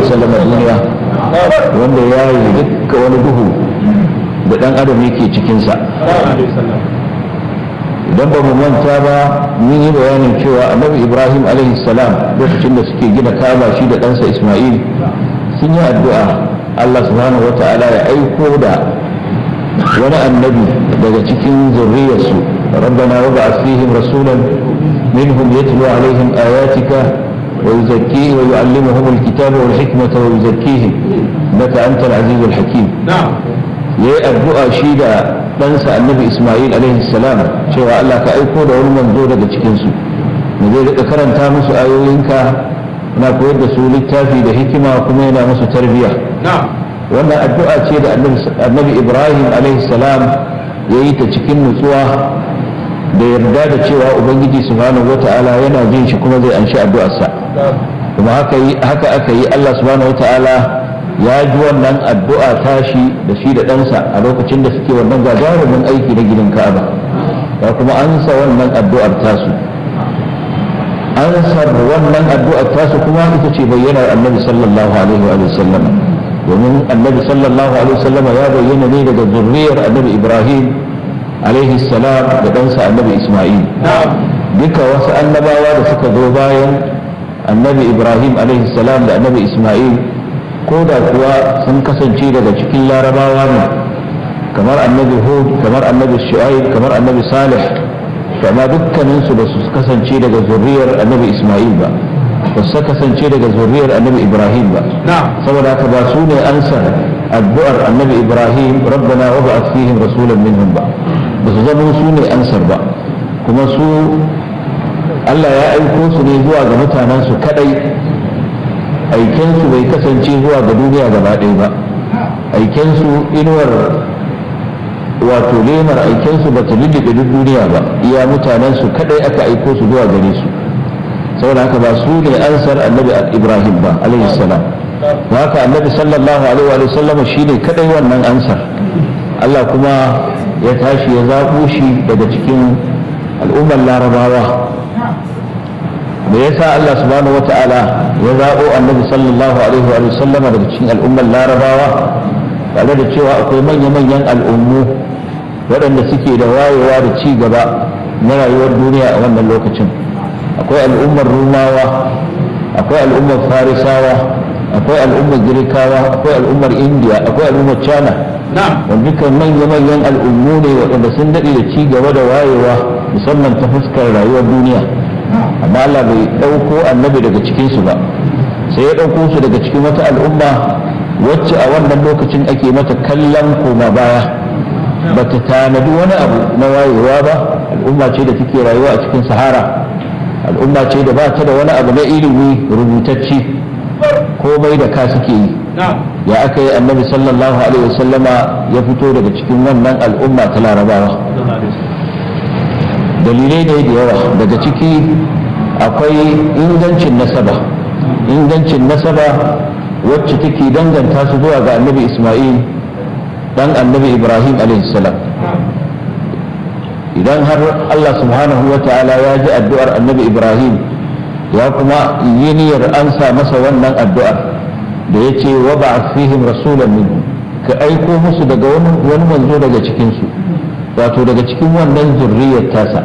wasallam duniya wanda ya yi dukka wani duhu da dan adam yake cikinsa idan ba mu manta ba mun yi bayanin cewa annabi ibrahim alaihi salam lokacin da suke gina kaba shi da ɗansa isma'il sun yi addu'a allah subhanahu wa ta'ala ya aiko da wani annabi daga cikin zurriyarsu rabbana wa ba'ath fihim rasulan minhum yatlu alaihim ayatika wa yuzakkihim wa yu'allimuhum alkitaba wal hikmata wa yuzakkihim innaka antal azizul hakim yayi addu'a shi da ɗansa annabi isma'il alaihi salam cewa allah ka aiko da wani manzo daga cikinsu da zai rika karanta musu ayoyinka na koyar da su littafi da hikima kuma yana musu tarbiyya wannan addu'a ce da annabi ibrahim alaihi salam ya yi ta cikin nutsuwa da yarda da cewa ubangiji subhanahu wata'ala yana jin shi kuma zai anshi addu'arsa kuma haka aka yi allah subhanahu wata'ala ya ji wannan addu'a tashi da shi da ɗansa a lokacin da suke wannan gagarumin aiki na gidan ka'aba ya kuma ansa wannan addu'ar tasu ansar wannan addu'ar tasu kuma ita ce bayyanar annabi sallallahu alaihi wa sallam domin annabi sallallahu alaihi wa sallam ya bayyana ne daga zurriyar annabi ibrahim alaihi salam da ɗansa annabi isma'il duka wasu annabawa da suka zo bayan annabi ibrahim alaihi salam da annabi isma'il ko da kuwa sun kasance daga cikin larabawa ne kamar annabi hud kamar annabi shu'aib kamar annabi salih kama dukkaninsu ba su kasance daga zuriyar annabi isma'il ba ba su kasance daga zuriyar annabi ibrahim ba saboda haka ba su ne ansar addu'ar annabi ibrahim rabbana wa ba'ath fihim rasulan minhum ba ba su zama su ne ansar ba kuma su Allah ya aiko su ne zuwa ga mutanensu kadai aikensu bai kasance zuwa ga duniya gaba ɗaya ba aikensu inuwar wato lemar aikensu ba ta lullube duk duniya ba iya mutanensu kadai aka aiko su zuwa gare su saboda haka ba su ne ansar annabi ibrahim ba alaihi salam ba haka annabi sallallahu alaihi wa sallam shi ne kadai wannan ansar allah kuma ya tashi ya zaɓo shi daga cikin al'ummar larabawa me yasa Allah subhanahu wata'ala ya zaɓo annabi sallallahu alaihi wa sallam daga cikin al'ummar larabawa tare da cewa akwai manya-manyan al'ummu waɗanda suke da wayewa da ci gaba na rayuwar duniya a wannan lokacin akwai al'ummar rumawa akwai al'ummar farisawa akwai al'ummar girkawa akwai al'ummar indiya akwai al'ummar china wanda dukkan manya-manyan al'ummu ne waɗanda sun daɗe da ci gaba da wayewa musamman ta fuskar rayuwar duniya amma Allah bai ɗauko annabi daga cikinsu ba sai ya ɗauko su daga cikin wata al'umma wacce a wannan lokacin ake mata kallon koma baya ba ta tanadi wani abu na wayewa ba al'umma ce da take rayuwa a cikin sahara al'umma ce da ba ta da wani abu na ilimi rubutacci komai da ka suke yi ya aka yi annabi sallallahu alaihi wasallama ya fito daga cikin wannan al'umma ta larabawa dalilai ne da yawa daga ciki akwai ingancin nasaba ingancin nasaba wacce take danganta su zuwa ga annabi isma'il dan annabi ibrahim salam idan har allah subhanahu wa ta'ala ya ji addu'ar annabi ibrahim ya kuma yi niyyar ansa masa wannan addu'ar da ya ce wa ba fihim rasulan minhu ka aiko musu daga wani manzo daga cikinsu wato daga cikin wannan zurriyar tasa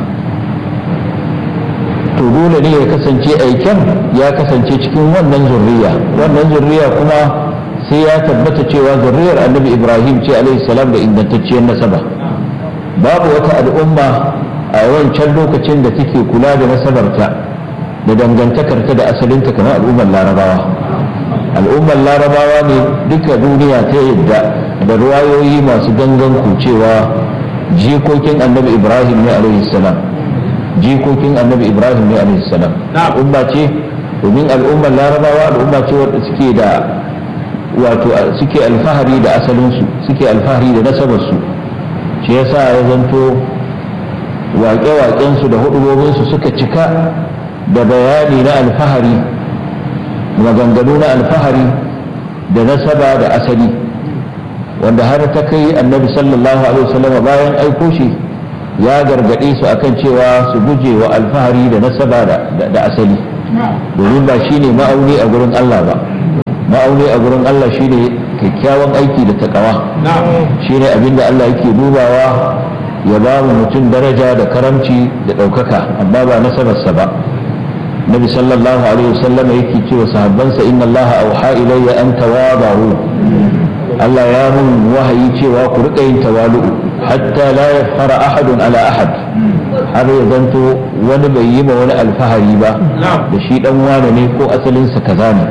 to dole ne ya kasance aiken ya kasance cikin wannan zurriya wannan zurriya kuma sai ya tabbata cewa zurriyar annabi ibrahim ce alaihi salam da ingantacciyar nasaba babu wata al'umma a wancan lokacin da take kula da nasabarta da dangantakarta da asalinta kamar al'ummar larabawa al'ummar larabawa ne duka duniya ta yadda da ruwayoyi masu gangan cewa jikokin annabi ibrahim ne alaihi salam jikokin annabi ibrahim ne alaihi salam al'umma ce domin al'ummar larabawa al'umma ce wadda suke da wato suke alfahari da asalinsu suke alfahari da nasabarsu shi yasa ya zanto waƙe-waƙensu da hudubobinsu suka cika da bayani na alfahari maganganu na alfahari da nasaba da asali wanda har ta kai annabi sallallahu alaihi wasallam bayan aiko shi ya gargaɗe su akan cewa su guje wa alfahari da nasaba da asali domin ba shine ma'auni a gurin Allah ba ma'auni a gurin Allah shine kyakkyawan aiki da takawa shine abinda Allah yake dubawa ya ba mu mutum daraja da karamci da ɗaukaka amma ba nasabarsa ba nabi sallallahu alaihi wasallam yake cewa sahabbansa inna Allah auha ilayya an tawadahu Allah ya mun wahayi cewa ku rika yin tawalu'u hatta la yafkhara ahadun ala ahad har ya zanto wani bai yi ma wani alfahari ba da shi dan wane ne ko asalinsa kaza ne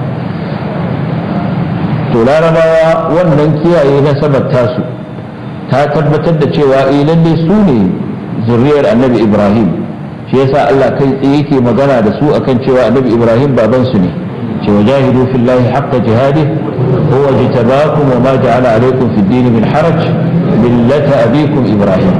to larabawa wannan kiyaye nasabar tasu ta tabbatar da cewa eh lalle su ne zuriyar annabi ibrahim shi yasa Allah kai tsaye yake magana da su akan cewa annabi ibrahim baban su ne cewa jahidu fillahi haqqa jihadi huwa jitabakum wa ma ja'ala alaykum fid din min haraj millata abikum ibrahim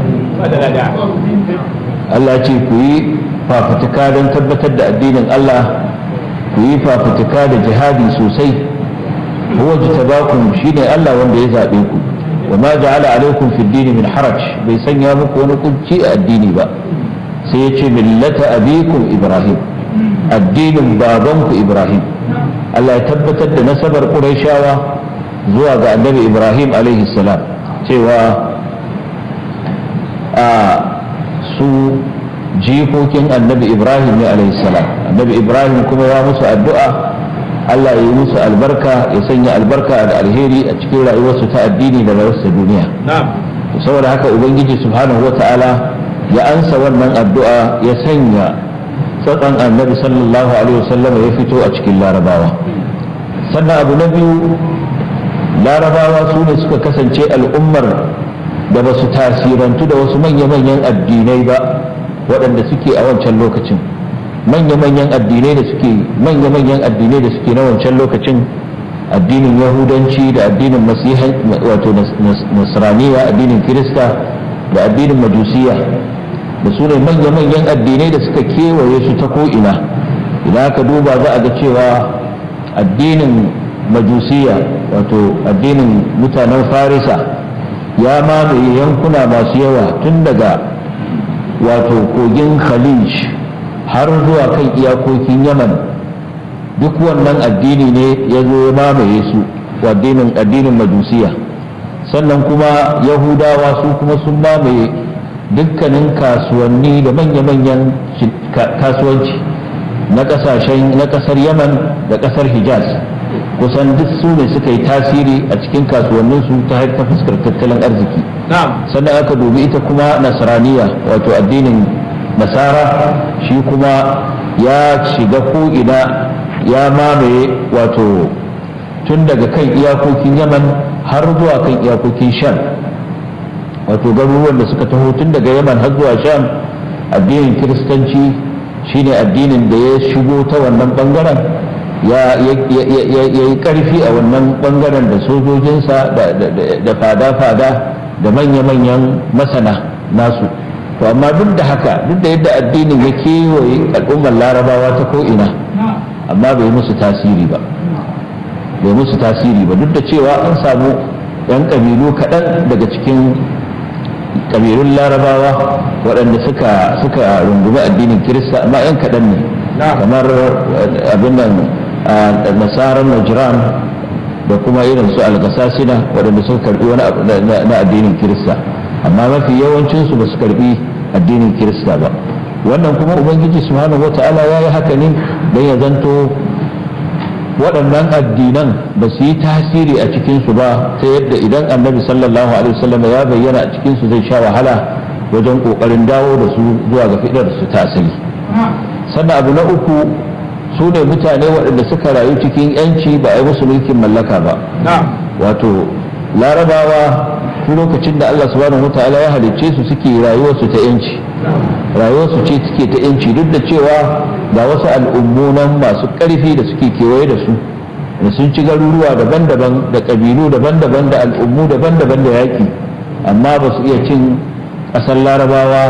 Allah ce ku yi fafutuka don tabbatar da addinin Allah ku yi fafutuka da jihadi sosai huwa jitabakum shine Allah wanda ya zabe ku wa ma ja'ala alaykum fid din min haraj bai sanya muku wani kunci a addini ba sai yace millata abikum ibrahim addinin babanku ibrahim Allah ya tabbatar da nasabar quraishawa zuwa ga annabi ibrahim alaihi salam cewa a su jikokin annabi ibrahim ne alaihi salam annabi ibrahim kuma ya musu addu'a Allah ya yi musu albarka ya sanya albarka da alheri a cikin rayuwarsu ta addini da rayuwarsu duniya saboda haka ubangiji subhanahu wata'ala ya ansa wannan addu'a ya sanya tsatsan annabi sallallahu alaihi wasallam ya fito a cikin larabawa sannan abu na biyu larabawa su ne suka kasance al'ummar da ba su tasirantu da wasu manya-manyan addinai ba waɗanda suke a wancan lokacin manya-manyan addinai da suke manya-manyan addinai da suke na wancan lokacin addinin yahudanci da addinin masihan wato nasraniya addinin kirista da addinin majusiya da su ne manya-manyan addinai da suka kewaye su ta ko'ina idan aka duba za a ga cewa addinin majusiya wato addinin mutanen farisa ya mamaye yankuna masu yawa tun daga wato kogin khalij har zuwa kan iyakokin yaman duk wannan addini ne ya zo ya mamaye su addinin addinin majusiya sannan kuma yahudawa su kuma sun mamaye dukkanin kasuwanni da manya-manyan kasuwanci na kasashen na kasar yaman da kasar hijaz kusan duk su ne suka yi tasiri a cikin kasuwanninsu ta ta fuskar tattalin arziki sannan aka dubi ita kuma nasraniya wato addinin nasara shi kuma ya shiga ko'ina ya mamaye wato tun daga kan iyakokin yaman har zuwa kan iyakokin sham wato garuruwan da suka taho tun daga yaman har zuwa sham addinin kiristanci shine addinin da ya shigo ta wannan bangaren ya yi karfi a wannan bangaren da sojojinsa da fada-fada da manya-manyan masana nasu to amma duk da haka duk da yadda addinin ya kewaye al'ummar larabawa ta ko'ina amma bai musu tasiri ba bai musu tasiri ba duk da cewa an samu 'yan ƙabilu kaɗan daga cikin ƙabilun larabawa waɗanda suka suka rungumi addinin kirista amma 'yan kaɗan ne kamar abin nan nasarar najran da kuma irin su algasasina waɗanda suka karbi wani abu na addinin kirista amma mafi yawancinsu ba su karbi addinin kirista ba wannan kuma ubangiji subhanahu wata'ala ya yi haka ne don ya zanto waɗannan addinan ba su yi tasiri a cikinsu ba ta yadda idan annabi sallallahu alaihi wasallam ya bayyana a cikinsu zai sha wahala wajen ƙoƙarin dawo da su zuwa ga fidar su ta asali sannan abu na uku su ne mutane waɗanda suka rayu cikin yanci ba a yi musu mulkin mallaka ba wato larabawa tun lokacin da Allah subhanahu wataala ya halicce su suke rayuwarsu ta yanci rayuwarsu ce suke ta yanci duk da cewa ga wasu al'ummu nan masu ƙarfi da suke kewaye da su da sun ci garuruwa daban-daban da ƙabilu daban-daban da al'ummu daban-daban da yaƙi amma ba su iya cin ƙasar larabawa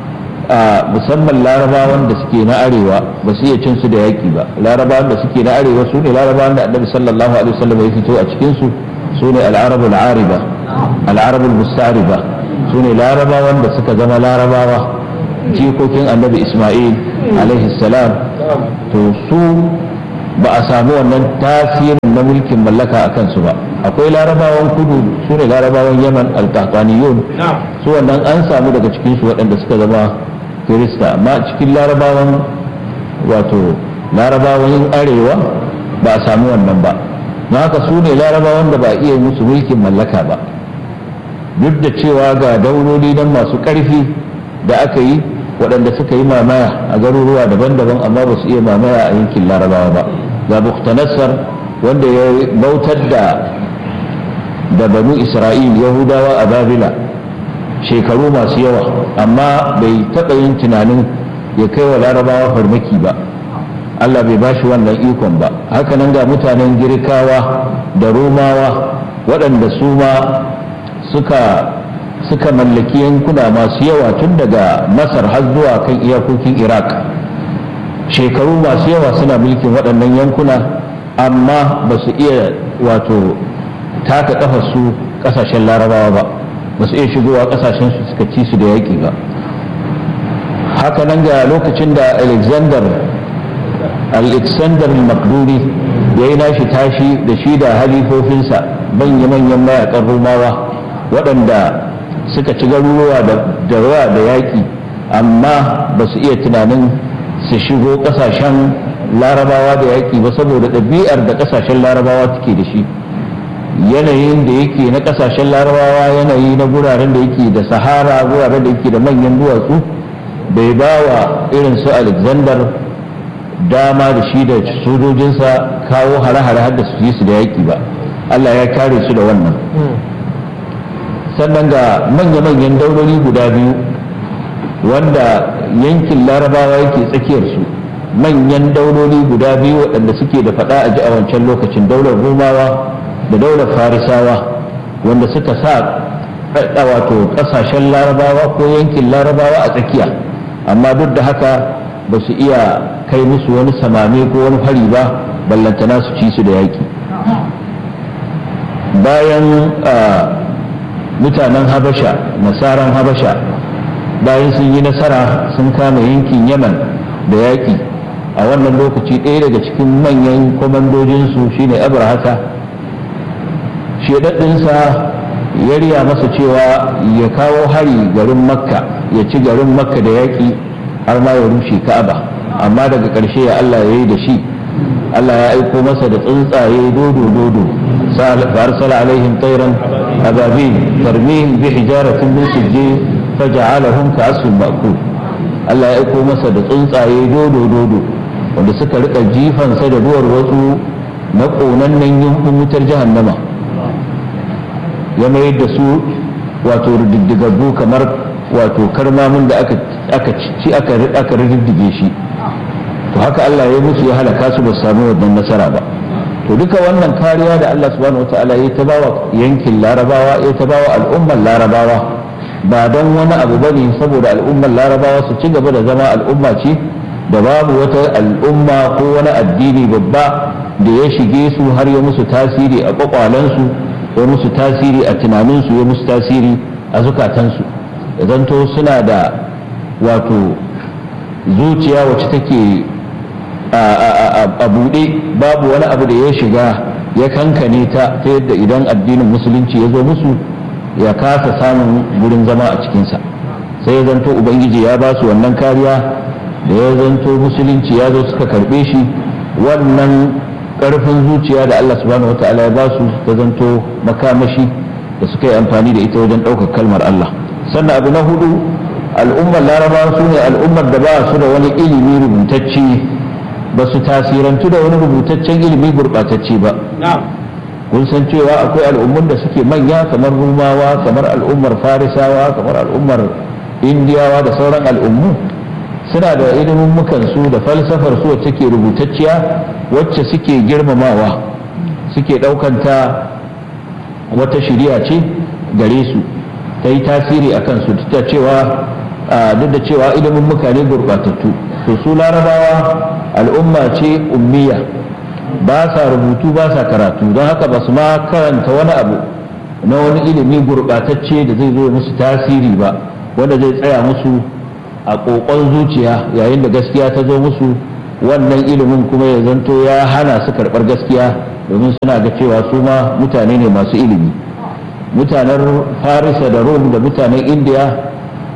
a musamman larabawan da suke na arewa ba su iya cin su da yaƙi ba larabawan da suke na arewa su ne larabawan da annabi sallallahu alaihi wasallam ya fito a cikin su su ne al'arabul ariba al'arabul musta'riba su ne larabawan da suka zama larabawa jikokin annabi isma'il alaihi salam to su ba a samu wannan tasirin na mulkin mallaka a kansu ba akwai larabawan kudu su ne larabawan yaman alkakaniyun su wannan an samu daga cikinsu waɗanda suka zama kirista amma cikin larabawan wato larabawan arewa ba a samu wannan ba don haka su ne larabawan da ba iya musu mulkin mallaka ba duk da cewa ga dauloli nan masu ƙarfi da aka yi waɗanda suka yi mamaya a garuruwa daban-daban amma ba su iya mamaya a yankin larabawa ba ga buktanassar wanda ya bautar da da banu isra'il yahudawa a babila shekaru masu yawa amma bai taɓa yin tunanin ya kai wa larabawa farmaki ba allah bai bashi wannan ikon ba hakanan ga mutanen girkawa da romawa waɗanda su ma suka suka mallaki yankuna masu yawa tun daga masar har zuwa kan iyakokin iraq shekaru masu yawa suna mulkin waɗannan yankuna amma ba su iya wato taka kafa su ƙasashen larabawa ba ba su iya shigowa ƙasashen su suka ci su da yaƙi ba haka nan ga lokacin da alexander alexander makduni ya yi nashi tashi da shi da halifofinsa manya-manyan mayakan romawa waɗanda suka ci garuruwa da ruwa da yaƙi amma ba su iya tunanin su shigo ƙasashen larabawa da yaƙi ba saboda ɗabi'ar da ƙasashen larabawa take da shi yanayin da yake na ƙasashen larabawa yanayi na guraren da yake da sahara guraren da yake da manyan duwatsu bai ba wa irin su alexander dama da shi da sojojinsa kawo hare-hare har da su yi su da yaƙi ba allah ya kare su da wannan sannan ga manya-manyan dauloli guda biyu wanda yankin larabawa yake tsakiyarsu manyan dauloli guda biyu waɗanda suke da faɗa a ji a wancan lokacin daular romawa da daular farisawa wanda suka sa wato ƙasashen larabawa ko yankin larabawa a tsakiya amma duk da haka ba su iya kai musu wani samame ko wani hari ba ballantana su ci su da yaƙi bayan mutanen habasha nasaran habasha bayan sun yi nasara sun kama yankin yaman da yaƙi a wannan lokaci ɗaya daga cikin manyan kwamandojinsu shine abrahata shedaddinsa ya riya masa cewa ya kawo hari garin makka ya ci garin makka da yaƙi har ma ya rushe ka'aba amma daga ƙarshe ya allah ya yi da shi allah ya aiko masa da tsuntsaye dodo dodo فأرسل عليهم طيرا أبابيل ترميهم بحجارة من سجيل فجعلهم كعصف مأكول Allah ya aiko masa da tsuntsaye dodo dodo wanda suka rika jifansa da duwar wasu na ƙonannen yankin wutar jahannama ya mayar da su wato rididdigaggu kamar wato karmamin da aka ci aka rididdige shi to haka Allah ya musu ya halaka su ba su sami wannan nasara ba to duka wannan kariya da Allah subhanahu wataala ya ta bawa yankin larabawa ya ta bawa al'ummar larabawa ba don wani abu bane saboda al'ummar larabawa su ci gaba da zama al'umma ce da babu wata al'umma ko wani addini babba da ya shige su har ya musu tasiri a kwakwalensu ya musu tasiri a tunaninsu ya musu tasiri a zukatansu da zanto suna da wato zuciya wacce take a buɗe babu wani abu da ya shiga ya kankane ta ta yadda idan addinin musulunci ya zo musu ya kasa samun gurin zama a cikinsa sai ya zanto ubangiji ya ba su wannan kariya da ya zanto musulunci ya zo suka karɓe shi wannan ƙarfin zuciya da allah subhanahu wata'ala ya ba su ta zanto makamashi da suka yi amfani da ita wajen ɗaukar kalmar allah sannan abu na hudu al'ummar larabawa su ne al'ummar da ba su da wani ilimi rubutacce ba su tasirantu da wani rubutaccen ilimi gurɓatacce ba kun san cewa akwai al'ummun da suke manya kamar rumawa kamar al'ummar farisawa kamar al'ummar indiyawa da sauran al'ummu suna da ilimin su da falsafar su wacce ke rubutacciya wacce suke girmamawa suke ɗaukanta wata shiriya ce gare su ta yi tasiri a kansu duk da cewa duk da cewa ilimin mukane gurɓatattu to su larabawa al'umma ce ummiya ba sa rubutu ba sa karatu don haka ba su ma karanta wani abu na wani ilimi gurɓatacce da zai zo musu tasiri ba wanda zai tsaya musu a ƙoƙon zuciya yayin da gaskiya ta zo musu wannan ilimin kuma ya zanto ya hana su karɓar gaskiya domin suna ga cewa su ma mutane ne masu ilimi mutanen farisa da rom da mutanen indiya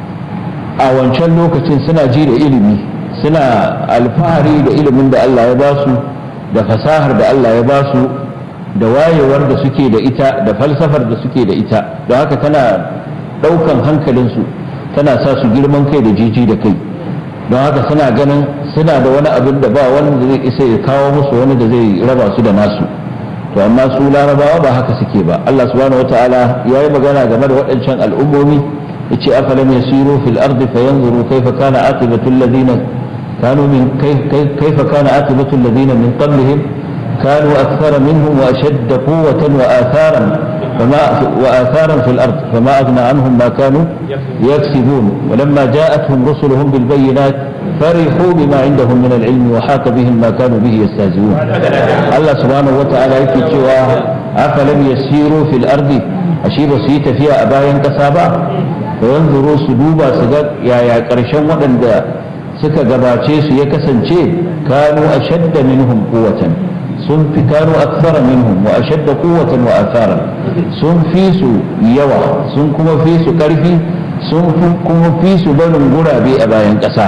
a wancan lokacin suna ji da ilimi suna alfahari da ilimin da allah ya ba su da fasahar da allah ya ba su da wayewar da suke da ita da falsafar da suke da ita don haka tana ɗaukan hankalinsu tana sa su girman kai da jiji da kai don haka suna ganin suna da wani abin da ba wanda zai isa ya kawo musu wani da zai raba su da nasu to amma su larabawa ba haka suke ba Allah subhanahu wataala ya yi magana game da waɗancan al'ummomi yace afalam yasiru fil ardi fayanzuru kayfa kana aqibatu alladhina kanu min kayfa kana aqibatu alladhina min qablihim كانوا أكثر منهم وأشد قوة وآثارا فما وآثارا في الأرض فما أغنى عنهم ما كانوا يكسبون ولما جاءتهم رسلهم بالبينات فرحوا بما عندهم من العلم وحاق بهم ما كانوا به يستهزئون الله سبحانه وتعالى يكتشوا أفلم يسيروا في الأرض أشيب سيت فيها أبايا كسابا فينظروا سدوبا سجد يا يا كرشن ودن suka gabace su ya kasance kanu ashadda minhum quwwatan sun fi kanu aksara minhum wa ashadda quwwatan wa athara sun fi su yawa sun kuma fi su karfi sun kuma fi su barin gurabe a bayan ƙasa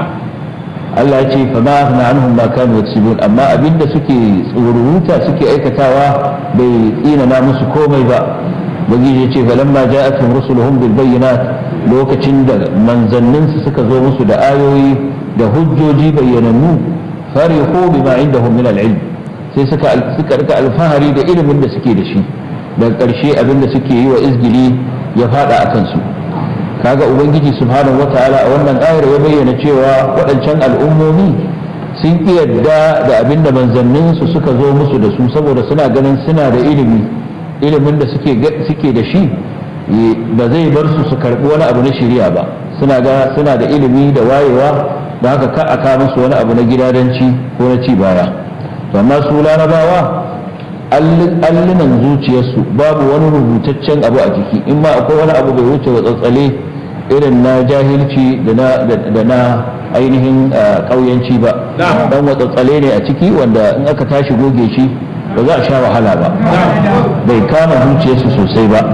Allah ya ce fa ma aghna anhum ma kanu yaksibun amma abinda suke tsururuta suke aikatawa bai tsinana musu komai ba bagi ya ce falamma ja'atuhum rusuluhum bil bayyinat lokacin da manzanninsu suka zo musu da ayoyi da hujjoji bayyanannu farihu bima indahum min al-ilm sai suka suka rika alfahari da ilimin da suke da shi daga ƙarshe abin da suke yi wa izgili ya fada a kansu kaga ubangiji subhanahu wataala a wannan ayar ya bayyana cewa waɗancan al'ummomi sun ƙi yadda da abin da manzanninsu suka zo musu da su saboda suna ganin suna da ilimi ilimin da suke da shi ba zai bar su su karbi wani abu na shari'a ba suna ga suna da ilimi da wayewa da haka ka aka musu wani abu na gidadanci ko na ci baya to amma su larabawa allunan zuciyarsu babu wani rubutaccen abu a jiki in ma akwai wani abu bai wuce wa tsatsale irin na jahilci da na ainihin ƙauyanci ba dan watsatsale ne a ciki wanda in aka tashi goge shi ba za a sha wahala ba bai kama zuciyarsu sosai ba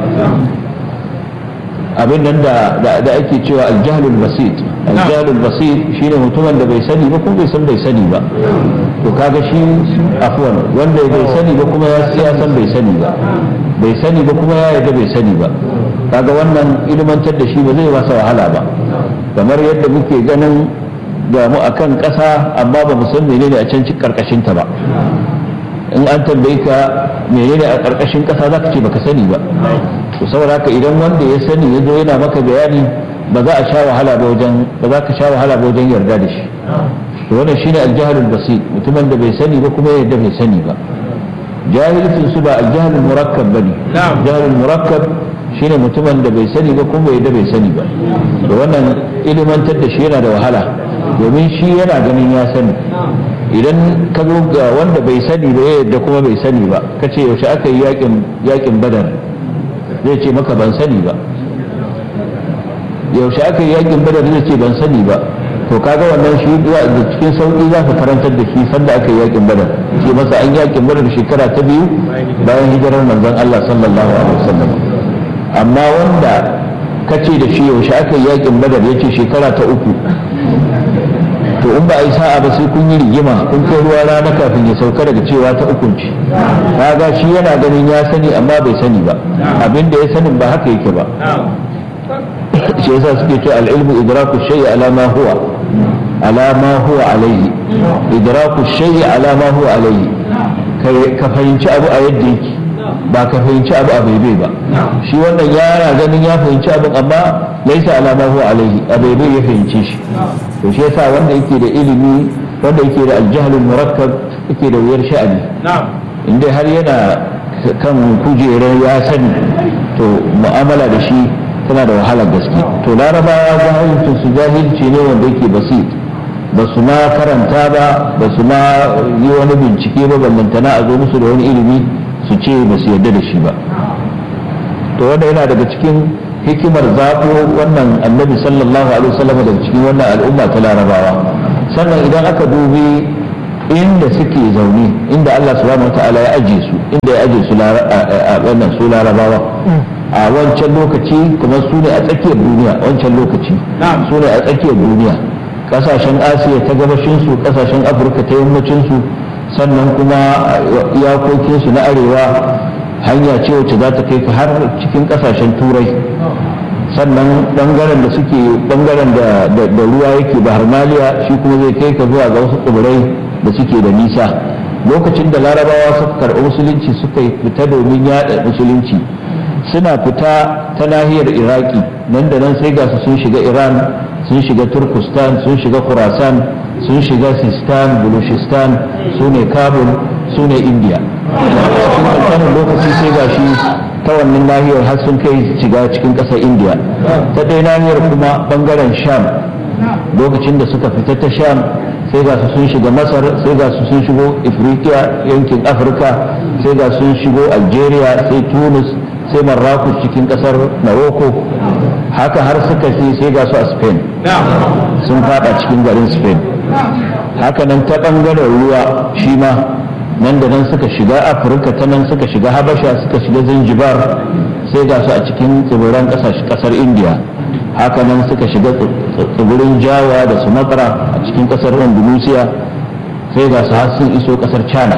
abin nan da ake cewa aljahlul basit aljahlul basit shine mutumin da bai sani ba kuma bai san bai sani ba to kaga shi afwan wanda bai sani ba kuma ya san bai sani ba bai sani ba kuma ya yarda bai sani ba kaga wannan ilmantar da shi ba zai masa wahala ba kamar yadda muke ganin ga mu akan ƙasa amma ba mu san menene a can karkashin ta ba in an tambaye ka menene a ƙarƙashin ƙasa za ka ce baka sani ba to saboda haka idan wanda ya sani ya zo yana maka bayani ba za a sha wahala ba wajen ba za ka sha wahala ba wajen yarda da shi to wannan shine aljahalul basit mutumin da bai sani ba kuma ya yarda bai sani ba jahilcin su ba aljahalul murakkab bane jahalul murakkab shine mutumin da bai sani ba kuma bai yarda bai sani ba to wannan ilimantar da shi yana da wahala domin shi yana ganin ya sani idan ka zo ga wanda bai sani ba ya yadda kuma bai sani ba ka ce yaushe aka yi yakin badar zai ce maka ban sani ba yaushe aka yi yakin badar zai ce ban sani ba to kaga wannan shi da cikin sauki za ka karantar da shi sanda aka yi yakin badar ce masa an yakin badar shekara ta biyu bayan hijirar manzon Allah sallallahu alaihi wasallam amma wanda ka ce da shi yaushe aka yi yakin badar ya ce shekara ta uku to in ba a yi sa'a ba sai kun yi rigima kun kai ruwa rana kafin ya sauka daga cewa ta ukunci kaga shi yana ganin ya sani amma bai sani ba abin da ya sanin ba haka yake ba shi yasa suke cewa al-ilmu idraku shay'i ala ma huwa ala ma huwa alayhi idraku shay'i ala ma huwa alayhi ka fahimci abu a yadda yake ba ka fahimci abu a baibai ba shi wannan yana ganin ya fahimci abin amma laisa alama huwa alaihi a baibai ya fahimci shi to shi yasa wanda yake da ilimi wanda yake da aljahlul murakkab yake da wuyar sha'ani inda har yana kan kujerar ya sani to mu'amala da shi tana da wahalar gaske to larabawa jahilcin su jahilci ne wanda yake basit ba su ma karanta ba ba su ma yi wani bincike ba ballantana a zo musu da wani ilimi su ce ba su yarda da shi ba to wanda yana daga cikin hikimar zaɓo wannan annabi sallallahu alaihi wasallam daga cikin wannan al'umma ta larabawa sannan idan aka dubi inda suke zaune inda Allah subhanahu wataala ya aje su inda ya aje su a wannan su larabawa a wancan lokaci kuma su ne a tsakiyar duniya wancan lokaci su ne a tsakiyar duniya kasashen asiya ta gabashinsu kasashen afirka ta yammacinsu sannan kuma iyakokinsu na arewa hanya ce wacce za ta kai ka har cikin kasashen turai sannan bangaren da suke bangaren da ruwa yake bahar maliya shi kuma zai kai ka zuwa ga wasu tsibirai da suke da nisa lokacin da larabawa suka karɓi musulunci suka fita domin yaɗa musulunci suna fita ta nahiyar iraki nan da nan sai ga su sun shiga iran sun shiga turkistan sun shiga khurasan sun shiga sistan bulushistan su ne kabul su ne india cikin kankanin lokaci sai ga shi ta wannan nahiyar har sun kai shiga cikin ƙasar india ta ɗaya nahiyar kuma ɓangaren sham lokacin da suka fita ta sham sai ga su sun shiga masar sai ga su sun shigo ifriqiya yankin afirka sai ga sun shigo algeria sai tunis sai marrakus cikin kasar morocco haka har suka ce sai ga su a spain sun fada cikin garin spain haka nan ta bangaren ruwa shi ma nan da nan suka shiga afirka ta nan suka shiga habasha suka shiga zanzibar sai ga su a cikin tsibiran kasar india haka nan suka shiga tsibirin jawa da sumatra a cikin kasar indonesia sai ga su har sun iso kasar china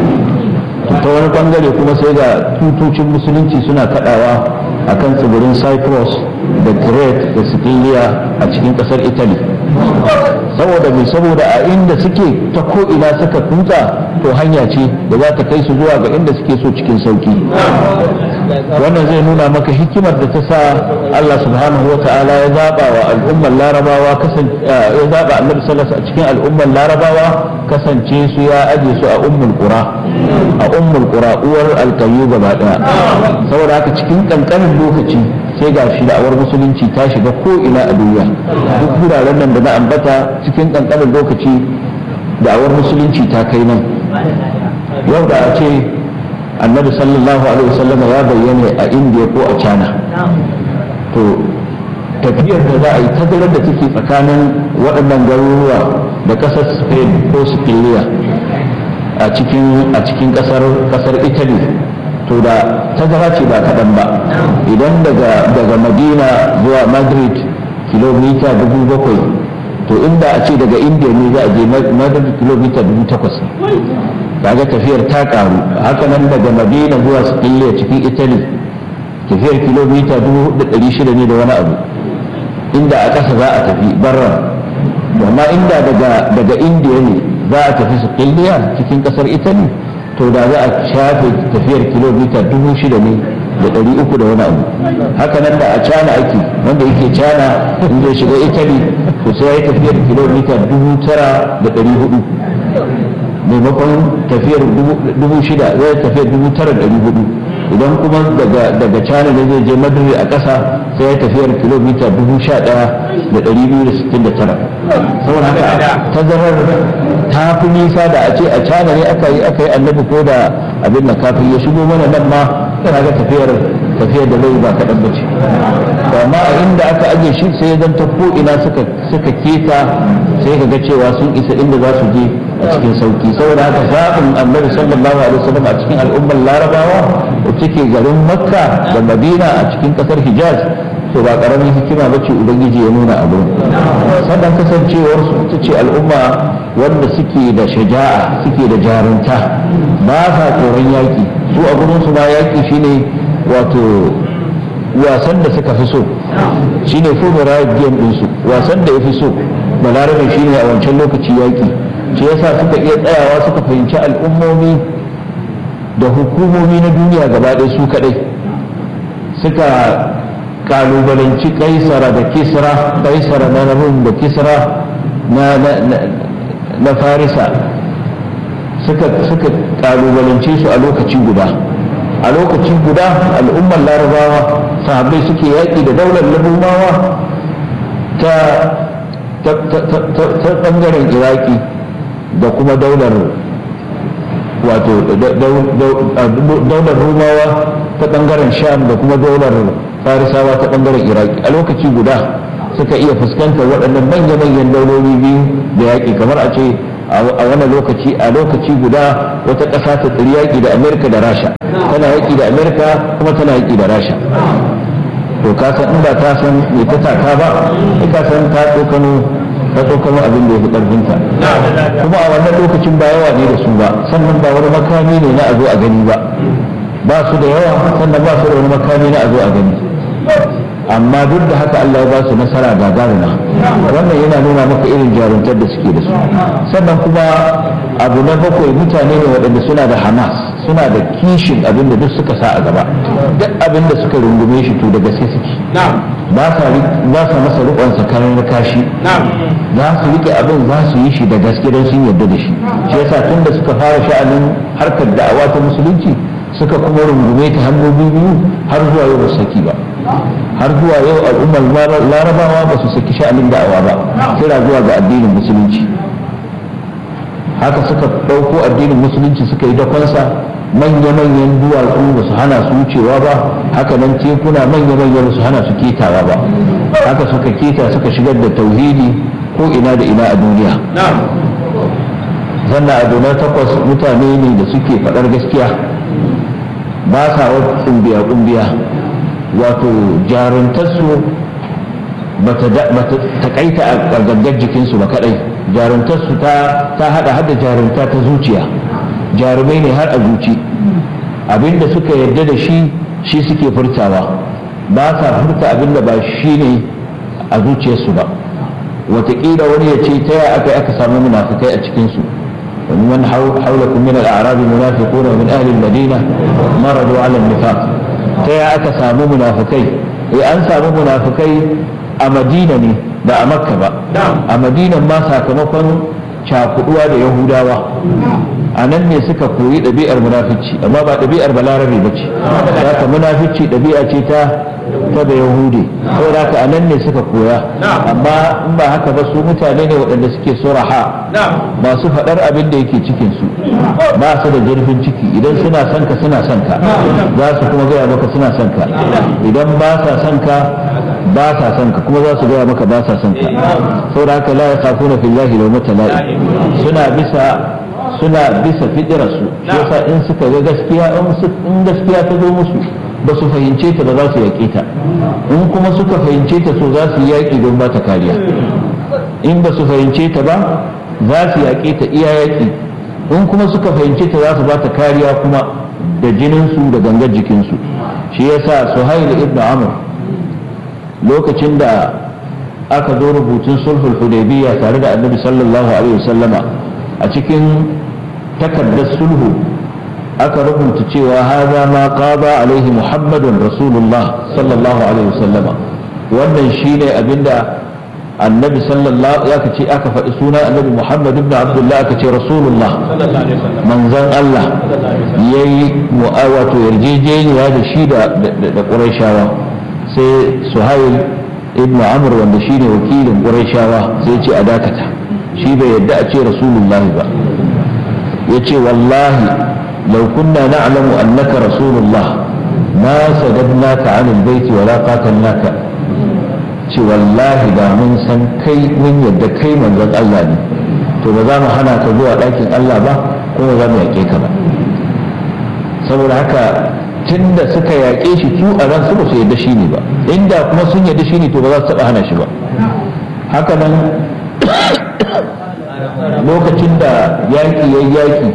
ta wani bangare kuma sai ga tutocin musulunci suna kadawa a kan tsibirin cyprus da crete da sicilia a cikin kasar italy saboda mai saboda a inda suke ta ko'ina suka kuta to hanya ce da za ta kai su zuwa ga inda suke so cikin sauki wannan zai nuna maka hikimar da ta sa Allah subhanahu wa ta'ala ya zaba wa al'ummar larabawa ya zaba annabi sallallahu a cikin al'ummar larabawa kasance su ya aje su a ummul qura a ummul qura uwar alkayu gaba daya saboda haka cikin kankanin lokaci sai ga shi da'awar musulunci ta shiga ko ina a duniya duk wuraren nan da na ambata cikin kankanin lokaci da'awar musulunci ta kai nan yau da a ce annabi sallallahu alaihi wasallam ya bayyana a indiya ko a china to tafiyar da za a yi tazarar da take tsakanin waɗannan garuruwa da ƙasar spain ko siciliya a cikin a cikin ƙasar ƙasar italy to da tazara ce ba kaɗan ba idan daga daga madina zuwa madrid kilomita dubu bakwai to inda a ce daga indiya ne za a je madrid kilomita dubu takwas kaga tafiyar ta karu haka nan daga madina zuwa siciliya cikin italy tafiyar kilomita dubu da ɗari shida ne da wani abu inda a ƙasa za a tafi barra amma inda daga daga indiya ne za a tafi siciliya cikin ƙasar italy to da za a shafe tafiyar kilomita dubu shida ne da ɗari uku da wani abu haka nan da a cana ake wanda yake cana in zai shiga italy to sai ya yi tafiyar kilomita dubu tara da ɗari hudu maimakon tafiyar dubu shida zai tafiyar dubu tara ɗari hudu idan kuma daga cana ne zai je madrid a ƙasa sai ya tafiyar kilomita dubu sha ɗaya da ɗari biyu da sittin da tara saboda haka tazarar ta fi nisa da a ce a cana ne aka yi aka yi annabi ko da abin da kafin ya shigo mana nan ma kana ga tafiyar tafiyar da zai ba kaɗan ba ce amma a inda aka ajiye shi sai ya zanta ko ina suka suka keta sai ka ga cewa sun isa inda za su je a cikin sauki saboda haka zaɓin annabi sallallahu alaihi wasallam a cikin al'ummar larabawa da take garin makka da madina a cikin ƙasar hijaz to ba ƙaramin hikima ba ce ubangiji ya nuna abu sannan kasancewar su ita ce al'umma wanda suke da shaja'a suke da jarunta ba sa tsoron yaƙi su a gurin su ma yaƙi shine wato wasan da suka fi so shine favorite game ɗinsu wasan da ya fi so balarabe shine a wancan lokaci yaƙi shi yasa suka iya tsayawa suka fahimci al'ummomi da hukumomi na duniya gaba ɗaya su kaɗai suka kalubalanci kaisara da kisra kaisara na rum da kisra na farisa suka kalubalance su a lokaci guda a lokaci guda al'ummar larabawa sahabbai suke yaƙi da daular larubawa ta ɓangaren iraki da kuma daular wato daular rumawa ta bangaren sham da kuma daular farisawa ta bangaren iraki a lokaci guda suka iya fuskantar waɗannan manya-manyan dauloli biyu da yaƙi kamar a ce a wani lokaci a lokaci guda wata ƙasa ta tsiri yaƙi da amerika da rasha tana yaƙi da amerika kuma tana yaƙi da rasha to ka san in ba ta san me ta taka ba ka san ta tsokano ta tsokano abin da ya fi ƙarfinta kuma a wannan lokacin ba yawa ne da su ba sannan ba wani makami ne na a zo a gani ba ba su da yawa sannan ba su da wani makami na a zo a gani amma duk da haka Allah ya ba su nasara gagaruna wannan yana nuna maka irin jaruntar da suke da su sannan kuma abu na bakwai mutane ne waɗanda suna da hamas suna da kishin abin da duk suka sa a gaba duk abin da suka rungume shi to da gaske suke ba sa masa rikon sakarin na kashi za su rike abin za su yi shi da gaske don sun yarda da shi shi yasa tun da suka fara sha'anin harkar da'awa ta musulunci suka kuma rungume ta hannu biyu har zuwa yau ba saki ba har zuwa yau al'ummar larabawa ba su saki sha'anin da'awa ba kira zuwa ga addinin musulunci haka suka ɗauko addinin musulunci suka yi dakonsa manya-manyan duwatsu ba su hana su wucewa ba haka nan tekuna manya-manyan ba su hana su ketawa ba haka suka keta suka shigar da tauhidi ko ina da ina a duniya zanna a donar takwas mutane ne da suke faɗar gaskiya ba sa wata kumbiya-kumbiya wato jaruntarsu ba ta takaita a gangar jikinsu ba kadai jaruntarsu ta hada hada jarunta ta zuciya jarumai ne har a zuci abinda suka yarda da shi shi suke furtawa ba sa furta abinda ba shi ne a zuciyarsu ba wataƙila wani ya ce ta yaya aka aka samu munafukai a cikinsu ومن حولكم من الأعراب منافقون ومن أهل المدينة مرضوا على النفاق تيا أكا سامو منافقي إيه أن سامو منافقي أمدينة ني ba a makka ba a madinan ma sakamakon cakuduwa da yahudawa a nan ne suka koyi ɗabi'ar munafici amma ba ɗabi'ar balarabe ba ce za ka munafici ɗabi'a ce ta ta da yahudi saboda haka a nan ne suka koya amma in ba haka ba su mutane ne waɗanda suke suraha masu faɗar abin da yake cikin su ba su da zurfin ciki idan suna son ka suna son ka za su kuma gaya maka suna son ka idan ba sa son ka ba sa son ka kuma za su gaya maka ba sa son ka saboda haka la yakhafuna fillahi lawmata la'i suna bisa suna bisa fitirarsu shi yasa in suka ga gaskiya in gaskiya ta zo musu ba su fahimce ta ba za su yaƙe ta in kuma suka fahimce ta so za su yi yaƙi don ba ta kariya in ba su fahimce ta ba za su yaƙe ta iya yaƙi in kuma suka fahimce ta za su ba ta kariya kuma da jininsu da gangar jikinsu shi yasa suhail ibn amr lokacin da aka zo rubutun sulhul hudaybiyya tare da annabi sallallahu alaihi wasallama a cikin takardar sulhu aka rubuta cewa haza ma qada alaihi muhammadun rasulullah sallallahu alaihi wasallama wannan shine abinda annabi sallallahu ya ce aka faɗi sunan annabi muhammad ibn abdullah aka ce rasulullah manzon allah yayi wato yarjejeniya da shi da da qurayshawa sai suhail ibn amr wanda shine wakilin qurayshawa sai ce a dakata shi bai yadda a ce rasulullah ba yace wallahi لو كنا نعلم أنك رسول الله ما سددناك عن البيت ولا قاتلناك ce wallahi da mun san kai mun yadda kai manzon Allah ne to ba za mu hana ka zuwa ɗakin Allah ba kuma za mu yaƙe ka ba saboda haka tunda suka yaƙe shi su a ran su ba su yadda shi ne ba inda kuma sun yadda shi ne to ba za su taɓa hana shi ba haka nan lokacin da yaƙi ya yaƙi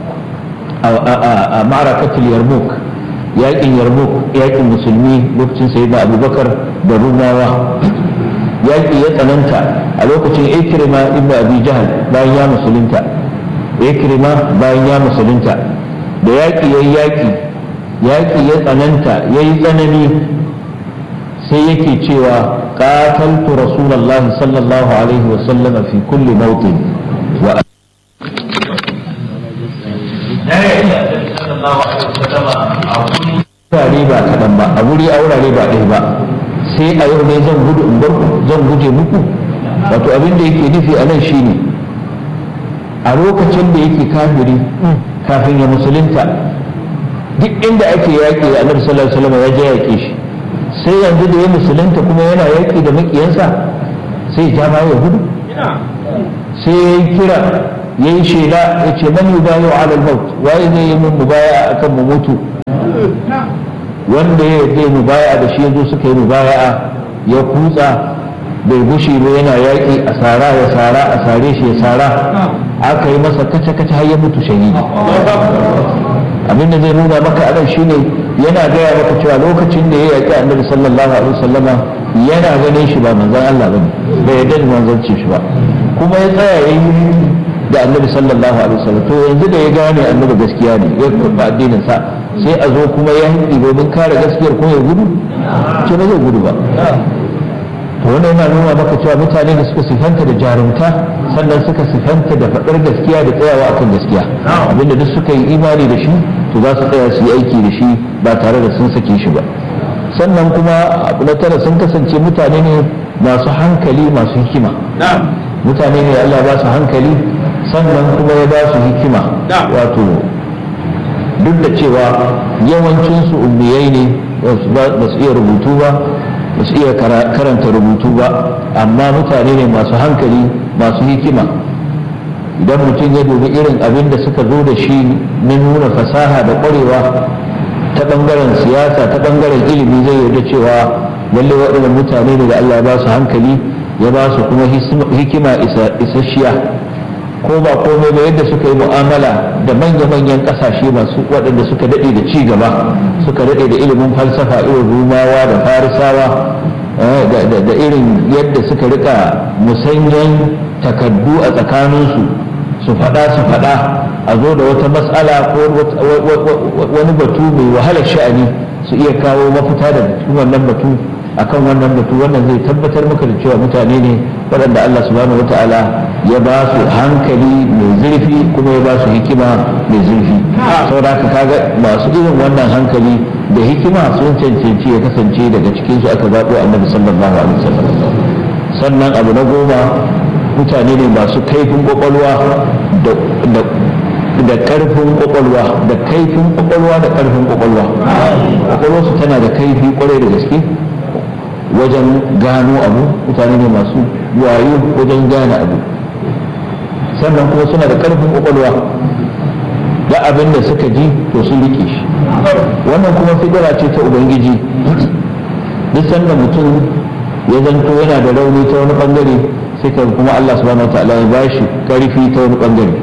a ma'arakatul yarmouk yaƙin yarmouk yaƙin musulmi lokacin sayyidina abubakar da rumawa yaƙi ya tsananta a lokacin ikrima ibn abi jahal bayan ya musulunta ikrima bayan ya musulunta da yaƙi ya yaƙi yaƙi ya tsananta ya yi tsanani sai yake cewa qataltu rasulullahi sallallahu alaihi wa sallama fi kulli mawtin wa wurare ba kaɗan ba a wuri a wurare ba ɗaya ba sai a yau ne zan gudu in bar zan guje muku wato abin da yake nufi a nan shine a lokacin da yake kafiri kafin ya musulunta duk inda ake yaƙi annabi sallallahu alaihi wasallam ya je yaƙe shi sai yanzu da ya musulunta kuma yana yaƙi da maƙiyansa sai ja baya ya gudu sai ya yi kira ya yi shela ya ce man yubayu ala al-maut waye zai yi min mubaya akan mu mutu wanda ya yi mubaya da shi yanzu suka yi mubaya ya kutsa bai gushi ba yana yaƙi a sara ya sara a sare shi ya sara aka yi masa kace-kace har ya mutu shahidi abin da zai nuna maka anan shine yana gaya maka cewa lokacin da ya yaƙi annabi sallallahu alaihi wasallama yana ganin shi ba manzon Allah bane bai yarda da manzanci shi ba kuma ya tsaya yayi da annabi sallallahu alaihi wasallam to yanzu da ya gane annabi gaskiya ne ya karɓa addinin sa sai a zo kuma ya hanki domin kare gaskiyar ko ya gudu ce ba zai gudu ba to wannan yana nuna maka cewa mutane da suka sifanta da jarumta sannan suka sifanta da faɗar gaskiya da tsayawa akan gaskiya abinda duk suka yi imani da shi to za su tsaya su yi aiki da shi ba tare da sun sake shi ba sannan kuma abu na tara sun kasance mutane ne masu hankali masu hikima mutane ne Allah ba su hankali sannan kuma ya ba su hikima wato duk da cewa yawancinsu ummiyai ne ba su iya rubutu ba ba su iya karanta rubutu ba amma mutane ne masu hankali masu hikima idan mutum ya dubi irin abin da suka zo da shi na nuna fasaha da ƙwarewa ta ɓangaren siyasa ta ɓangaren ilimi zai yarda cewa lalle waɗannan mutane ne da Allah ya ba su hankali ya ba su kuma hikima isasshiya ko ba komai ba yadda suka yi mu'amala da manya-manyan ƙasashe masu waɗanda suka daɗe da ci gaba suka daɗe da ilimin falsafa irin rumawa da farisawa da irin yadda suka rika musanyen takaddu a tsakaninsu su faɗa su faɗa a zo da wata matsala ko wani batu mai wahalar sha'ani su iya kawo mafita da wannan batu akan wannan batu wannan zai tabbatar maka da cewa mutane ne waɗanda Allah subhanahu wata'ala ya ba su hankali mai zurfi kuma ya ba su hikima mai zurfi saboda haka kaga masu irin wannan hankali da hikima sun cancanci ya kasance daga cikin su aka zaɓo annabi sallallahu alaihi wasallam sannan abu na goma mutane ne masu kaifin kwakwalwa da karfin kwakwalwa da kaifin kwakwalwa da karfin kwakwalwa kwakwalwarsu tana da kaifi kwarai da gaske wajen gano abu mutane ne masu wayo wajen gane abu sannan kuma suna da karfin kwakwalwa da abin da suka ji to sun rike shi wannan kuma fidira ce ta ubangiji duk sanda mutum ya zanto yana da rauni ta wani bangare sai ka kuma Allah subhanahu wataala ya bashi karfi ta wani bangare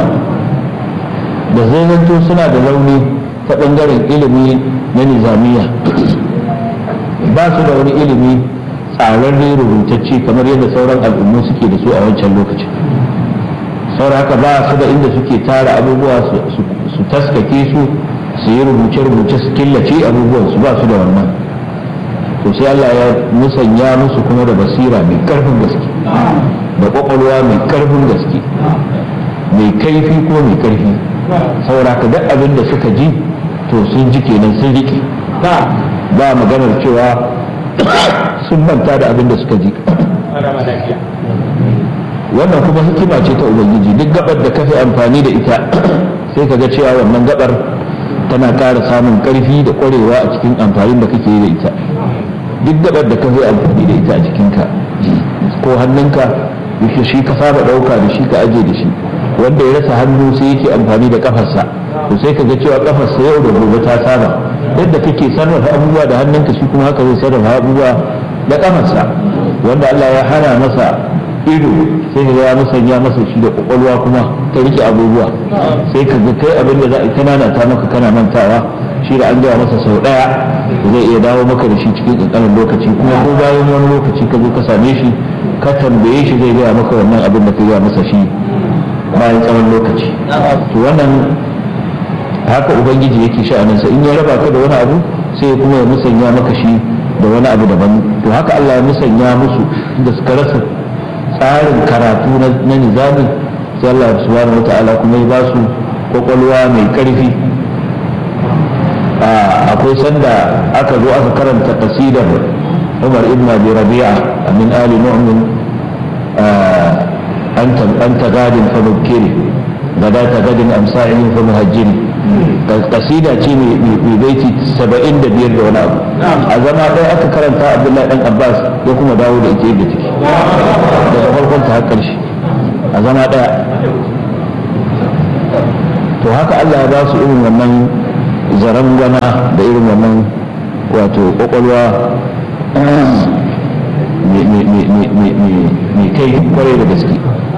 da zai zanto suna da rauni ta bangaren ilimi na nizamiya ba su da wani ilimi tsararre rubutacce kamar yadda sauran al'ummu suke da su a wancan lokacin saboda haka ba su da inda suke tara abubuwa su taskake su su yi rubuce-rubuce su killace abubuwan su ba su da wannan to sai Allah ya musanya musu kuma da basira mai karfin gaske da kwakwalwa mai karfin gaske mai kaifi ko mai karfi saboda ka duk abin da suka ji to sun ji kenan sun riƙe ba maganar cewa sun manta da abin da suka ji wannan kuma hikima ce ta ubangiji duk gabar da ka fi amfani da ita sai ka ga cewa wannan gabar tana ƙara samun ƙarfi da ƙwarewa a cikin amfanin da kake yi da ita duk gabar da ka fi amfani da ita a jikinka ko hannunka yake shi ka saba ɗauka da shi ka aje da shi wanda ya rasa hannu sai yake amfani da kafarsa to sai ka ga cewa kafarsa yau da gobe ta saba yadda kake sarrafa abubuwa da hannunka shi kuma haka zai sarrafa abubuwa da kafarsa wanda Allah ya hana masa ido sai ka ya musanya masa shi da kwakwalwa kuma ta rike abubuwa sai ka ga kai abin da za a kanana ta maka kana mantawa shi da an gaya masa sau daya zai iya dawo maka da shi cikin kankanin lokaci kuma ko bayan wani lokaci ka zo ka same shi ka tambaye shi zai gaya maka wannan abin da ka gaya masa shi bayan tsawon lokaci to wannan haka ubangiji yake sha'aninsa in ya raba ka da wani abu sai kuma ya musanya maka shi da wani abu daban to haka Allah ya musanya musu da suka rasa tsarin karatu na nizami sai Allah subhanahu wata'ala kuma ya ba su kwakwalwa mai karfi akwai sanda aka zo aka karanta kasidar Umar ibn Abi Rabi'a min ali mu'min أنت أنت غاد فمبكري غداة غد أمساعي فمهجري kasida ce mai baiti saba'in da biyar da wani abu a zama ɗaya aka karanta abdullahi dan abbas ya kuma dawo da ita yadda take daga farkon ta har ƙarshe a zama ɗaya to haka allah ya ba su irin wannan zaren gwana da irin wannan wato ƙwaƙwalwa mai kai kwarai da gaske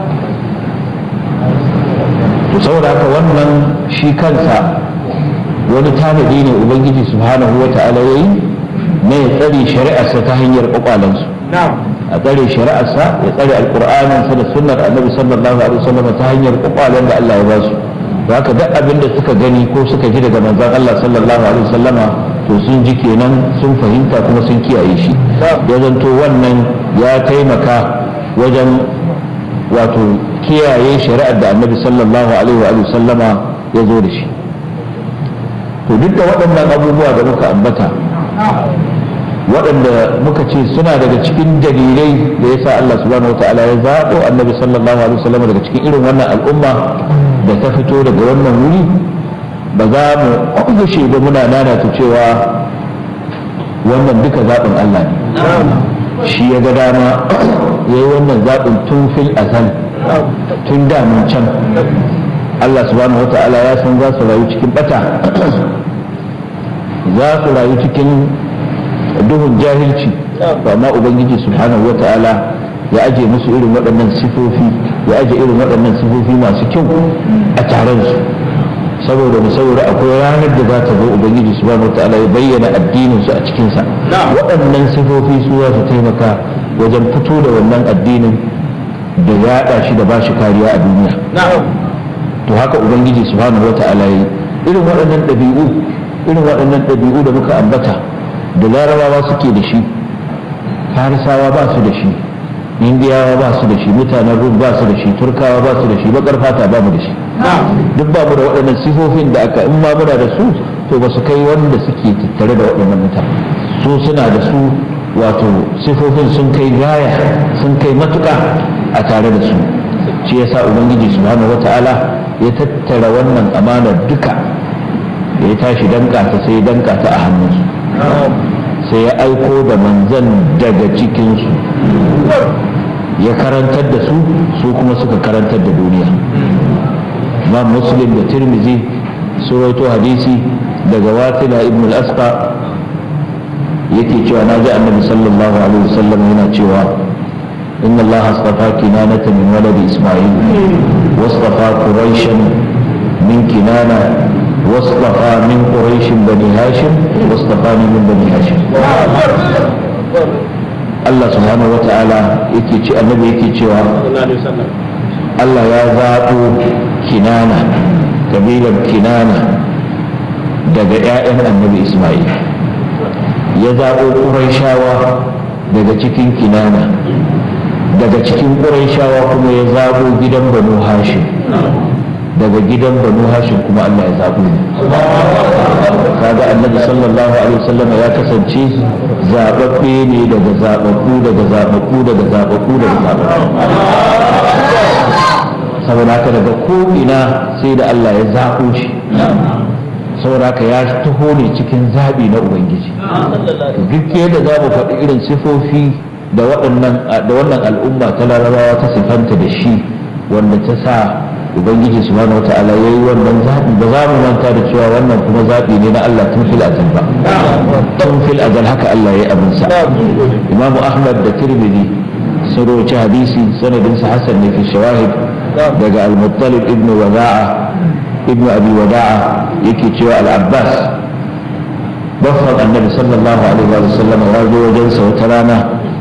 to saboda haka wannan shi kansa wani tanadi ne ubangiji subhanahu wa ta'ala yayi na ya tsare shari'arsa ta hanyar kwakwalansu a tsare shari'arsa ya tsare alqur'anin sa da sunnar annabi sallallahu alaihi wasallam ta hanyar kwakwalen da Allah ya ba su haka duk abin da suka gani ko suka ji daga manzon Allah sallallahu alaihi wasallama to sun ji kenan sun fahimta kuma sun kiyaye shi ya zanto wannan ya taimaka wajen wato kiyaye shari'ar da annabi sallallahu alaihi wa sallama ya zo da shi to duk da waɗannan abubuwa da muka ambata waɗanda muka ce suna daga cikin dalilai da yasa Allah subhanahu wa ta'ala ya zaɓo annabi sallallahu alaihi wa sallama daga cikin irin wannan al'umma da ta fito daga wannan wuri ba za mu gushe ba muna nanata cewa wannan duka zaɓin Allah ne shi ya ga dama ya yi wannan zaɓin tun fil azal tun damun can Allah subhanahu wa ta'ala ya san za su rayu cikin bata za su rayu cikin duhun jahilci amma ubangiji subhanahu wa ta'ala ya aje musu irin waɗannan sifofi ya aje irin waɗannan sifofi masu kyau a taron su saboda mu saboda akwai ranar da za ta zo ubangiji subhanahu wa ta'ala ya bayyana addinin su a cikinsa waɗannan sifofi su za su taimaka wajen fito da wannan addinin da yaɗa shi da ba shi kariya a duniya to haka ubangiji subhanahu wata'ala yi irin waɗannan ɗabi'u irin waɗannan ɗabi'u da muka ambata da larabawa suke da shi farisawa ba su da shi indiyawa ba su da shi mutanen rum ba su da shi turkawa ba su da shi bakar fata ba mu da shi duk ba mu da waɗannan sifofin da aka in ma muna da su to ba su kai wanda suke tattare da waɗannan mutane su suna da su wato sifofin sun kai gaya sun kai matuƙa a tare da su shi yasa ubangiji subhanahu wata'ala ya tattara wannan amanar duka da ya tashi danka ta sai danka ta a hannunsu sai ya aiko da manzan daga cikinsu ya karantar da su su kuma suka karantar da duniya imam muslim da tirmizi su rawaito hadisi daga wasila ibn al-asqa yake cewa na ji annabi sallallahu alaihi wasallam yana cewa inna allaha astafa kinanata min waladi isma'il wastafa quraishan min kinana واصطفى من قريش بني هاشم واصطفاني من بني هاشم Allah subhanahu wa ta'ala yake ce annabi yake cewa Allah ya zaɓo kinana kabilar kinana daga 'ya'yan annabi Ismail ya zaɓo ƙuraishawa daga cikin kinana daga cikin ƙuraishawa kuma ya zaɓo gidan banu hashim daga gidan banu hashim kuma Allah ya zaɓo ne kaga annabi sallallahu alaihi wasallam ya kasance zaɓaɓɓe ne daga zaɓaɓɓu daga zaɓaɓɓu daga zaɓaɓɓu daga zaɓaɓɓu saboda haka daga ko'ina sai da Allah ya zaɓo shi saboda haka ya taho ne cikin zaɓi na ubangiji duk yadda za mu faɗi irin sifofi da wannan al'umma ta larabawa ta sifanta da shi wanda ta sa ubangiji subhanahu wata'ala ya yi wannan zaɓi ba za mu manta da cewa wannan kuma zaɓi ne na Allah tun fil azal ba tun fil azal haka Allah ya yi abinsa imamu ahmad da tirmidhi sun rawaci hadisi sanadinsa hasan ne fi shawahid daga al-muttalib ibn wada'a ibn abi wada'a yake cewa al-abbas baffan annabi sallallahu alaihi wa sallam ya zo wajensa wata rana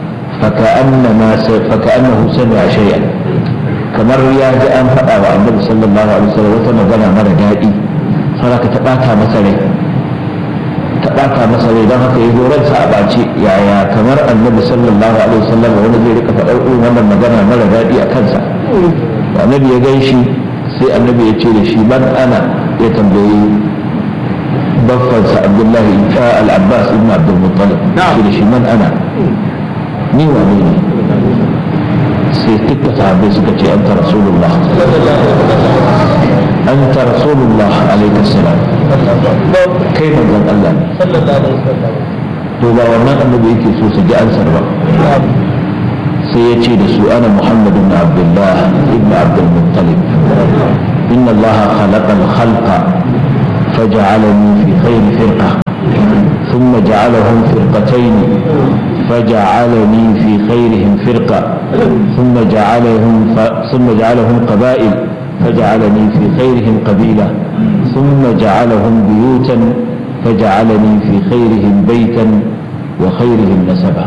فكأنه سمع شيئا kamar ya ji an faɗa wa annabi sallallahu alaihi wasallam wata magana mara daɗi saboda ta ɓata masa rai ta ɓata masa rai don haka ya zo ransa a ɓace yaya kamar annabi sallallahu alaihi wasallam wani zai rika faɗar irin wannan magana mara daɗi a kansa annabi ya gan shi sai annabi ya ce da shi ban ana ya tambayi baffansa abdullahi al-abbas ibn abdul muttalib ce da shi man ana ni wane ne sai duka sahabbai suka ce anta rasulullah anta rasulullah alaihi salam kai manzon Allah ne to ba wannan annabi yake so su ji ansar ba sai ya ce da su ana muhammad ibn abdullah ibn abdul muttalib inna allah khalaqa al-khalqa فجعلني في خير فرقة ثم جعلهم فرقتين فجعلني في خيرهم فرقة ثم جعلهم ف... ثم جعلهم قبائل فجعلني في خيرهم قبيلة ثم جعلهم بيوتا فجعلني في خيرهم بيتا وخيرهم نسبا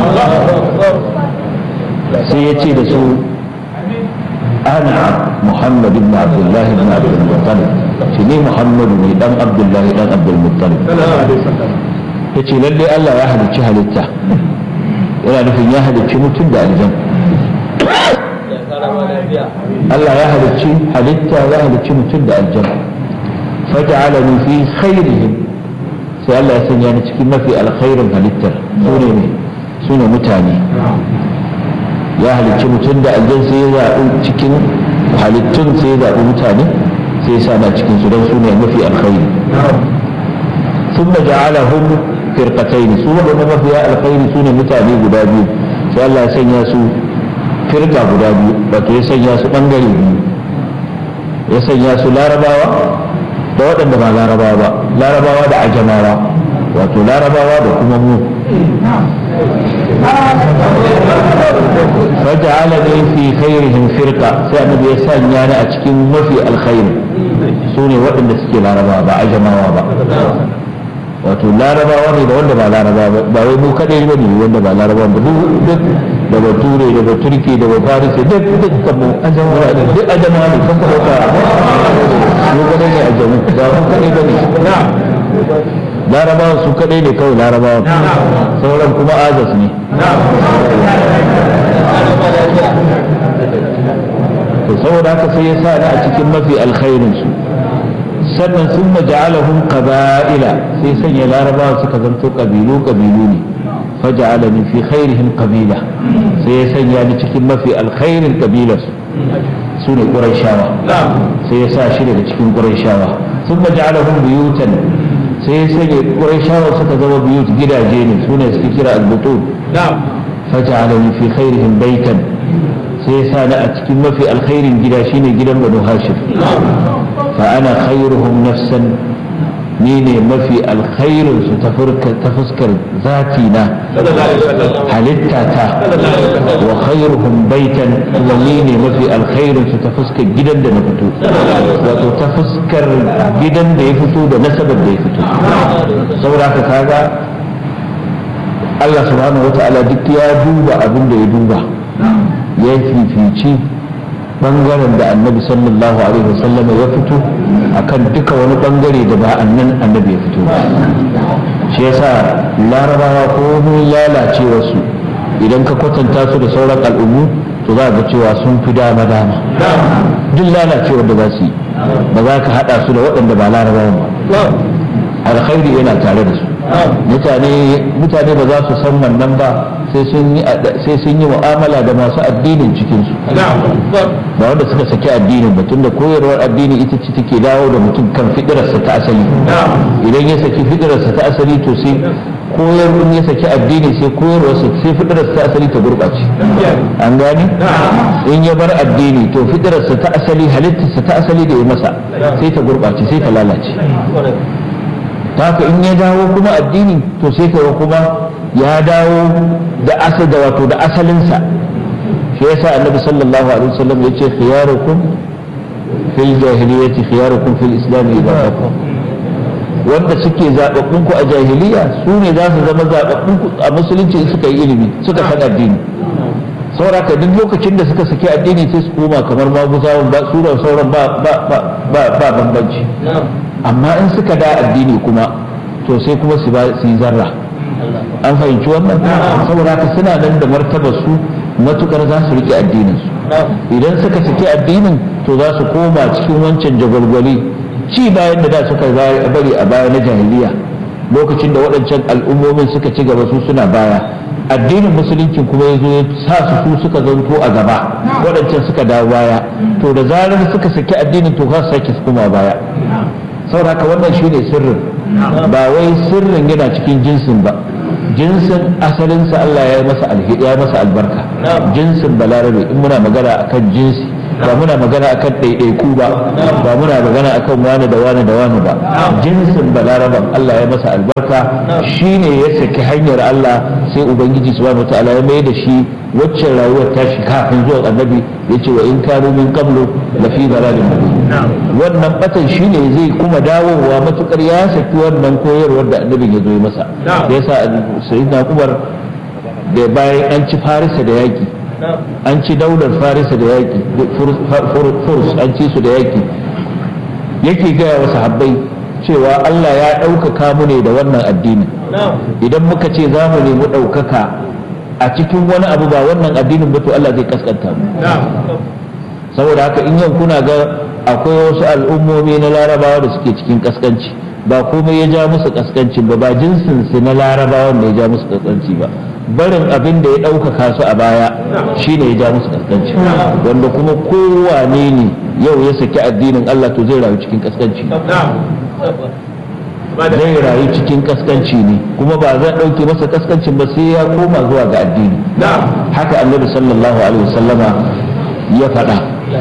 سيأتي رسول أنا محمد بن عبد الله بن عبد المطلب شني محمد بن دم عبد الله بن عبد المطلب yace lalle Allah ya halicci halitta yana nufin ya halicci mutum da aljan Allah ya halicci halitta ya halicci mutum da aljan faj'alani fi khairihim sai Allah ya sanya ni cikin mafi alkhairin halittar sune ne sune mutane ya halicci mutum da aljan sai ya zaɓi cikin halittun sai ya zaɓi mutane sai ya sa na cikin su don su ne mafi alkhairi sun da ja'alahum firqatayn su waɗanda mafiya alkhairi su ne mutane guda biyu sai Allah ya sanya su firqa guda biyu wato ya sanya su ɓangare biyu ya sanya su larabawa da waɗanda ba larabawa ba larabawa da ajamawa wato larabawa da kuma mu فجعلني في خيرهم فرقة سأنا بيسان يعني أتكين ما في الخير سوني وإن سكي لا ربا با أجما با wato larabawa ne da wanda ba laraba ba ba wai mu kadai ba ne wanda ba laraba ba duk duk da bature da baturki da bafarisi duk duk kamu ajama ne duk ajama ne kan ka dauka mu kadai ne ajamu ba mu kadai ba ne larabawa su kadai ne kawai larabawa sauran kuma ajas ne to saboda haka sai ya sa ni a cikin mafi alkhairin su sannan sun maja'alahum qaba'ila sai sanya larabawa suka zanto kabilu kabilu ne faja'alani fi khairihim qabila sai ya sanya ni cikin mafi alkhairin kabilar su ne qurayshawa sai ya sa shi daga cikin qurayshawa sun maja'alahum buyutan sai ya sanya qurayshawa suka zama buyut gidaje ne su ne suke kira al-butun faja'alani fi khairihim baitan sai ya sa ni a cikin mafi alkhairin gida shine gidan banu hashim fa ana khairuhum nafsan ni ne mafi alkhairin su ta fuskar zati na halitta ta wa khairuhum baitan kuma ni ne mafi alkhairin su ta fuskar gidan da na fito wato ta fuskar gidan da ya fito da nasabar da ya fito saboda haka kaga Allah subhanahu wata'ala duk ya duba abin da ya duba ya fifici bangaren da annabi sallallahu alaihi wasallam ya fito akan duka wani bangare da ba annan annabi ya fito shi yasa larabawa ko lalacewa su idan ka kwatanta su da sauran al'ummu to za ga cewa sun fi dama dama duk lalacewar da za su yi ba za ka hada su da waɗanda ba larabawa ba alkhairi yana tare da su mutane mutane ba za su san wannan ba sai sun yi mu'amala da masu addinin cikinsu ba wanda suka saki addinin ba tunda koyarwar addini ita ce take dawo da mutum kan fidirarsa ta asali idan ya saki fidirarsa ta asali to sai koyarwar ya saki addini sai koyarwarsa sai fidirarsa ta asali ta gurɓace an gani in ya bar addini to fidirarsa ta asali halittarsa ta asali da ya masa sai ta gurɓace sai ta lalace ta haka in ya dawo kuma addini to sai kaga kuma ya dawo da asal da wato da asalinsa shi yasa annabi sallallahu alaihi wasallam ya ce khiyarukum fil jahiliyyati khiyarukum fil islam idza faqa wanda suke zababbun ku a jahiliya su ne za su zama zababbun ku a musulunci in suka yi ilimi suka san addini sauraka duk lokacin da suka saki addini sai su koma kamar maguzawan ba su sauran ba ba ba ba bambanci amma in suka da addini kuma to sai kuma su yi zarra an fahimci wannan saboda haka suna nan da martaba su matukar za su rike addinin su idan suka saki addinin to za su koma cikin wancan jagwalgwali ci bayan da da suka bari a baya na jahiliya lokacin da waɗancan al'ummomin suka ci gaba su suna baya addinin musulunci kuma ya zo ya sa su su suka zanto a gaba waɗancan suka dawo baya to da zarar suka saki addinin to za su sake su koma baya saboda haka wannan shine sirrin ba wai sirrin yana cikin jinsin ba jinsin asalinsa Allah ya masa alhidi ya masa albarka jinsin balarabe in muna magana akan jinsi ba muna magana akan ɗaiɗaiku ba ba muna magana akan wani da wani da wani ba jinsin balaraban Allah ya masa albarka shine ya saki hanyar Allah sai ubangiji subhanahu wataala ya mai da shi waccan rayuwar tashi kafin zuwa annabi ya ce wa in kanu min qablu la fi dalalin mubin wannan batan shine zai kuma dawowa matukar ya saki wannan koyarwar da annabin ya zo masa yasa sayyidina Umar da bayan an ci Farisa da yaki an ci daular Farisa da yaki Furs an ci su da yaki yake gaya wa sahabbai cewa Allah ya ɗaukaka mu ne da wannan addinin idan muka ce za mu nemi ɗaukaka a cikin wani abu ba wannan addinin ba to Allah zai kaskanta mu saboda haka in yau kuna ga akwai wasu al'ummomi na larabawa da suke cikin kaskanci ba komai ya ja musu kaskanci ba ba jinsin su na larabawa da ya ja musu kaskanci ba barin abin da ya ɗaukaka su a baya shine ya ja musu kaskanci wanda kuma kowane ne yau ya saki addinin Allah to zai rayu cikin kaskanci zai rayu cikin kaskanci ne kuma ba zai ɗauke masa kaskancin ba sai ya koma zuwa ga addini haka annabi sallallahu alaihi wasallama ya faɗa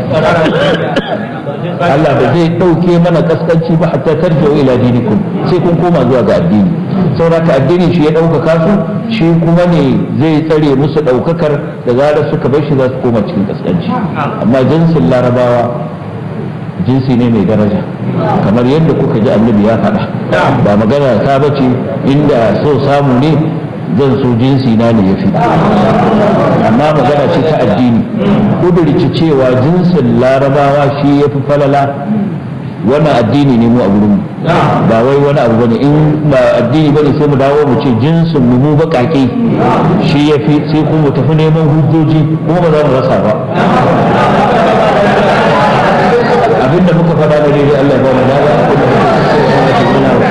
Allah ba zai ɗauke mana kaskanci ba hatta tarji'u ila dinikum sai kun koma zuwa ga addini saboda addini shi ya ɗaukaka su shi kuma ne zai tsare musu ɗaukakar da zarar suka bar shi za su koma cikin kaskanci amma jinsin larabawa jinsi ne mai daraja kamar yadda kuka ji annabi ya faɗa ba magana ta bace inda so samu ne zan so jinsi na ne ya fi amma magana ce ta addini kudurci cewa jinsin larabawa shi ya fi falala wannan addini ne mu a gurinmu ba wai wani abu bane in ba addini bane sai mu dawo mu ce jinsin mu mu bakake shi ya fi sai kuma mu tafi neman hujjoji kuma ba za mu rasa ba abinda muka faɗa da daidai Allah ya ba mu dada abinda muka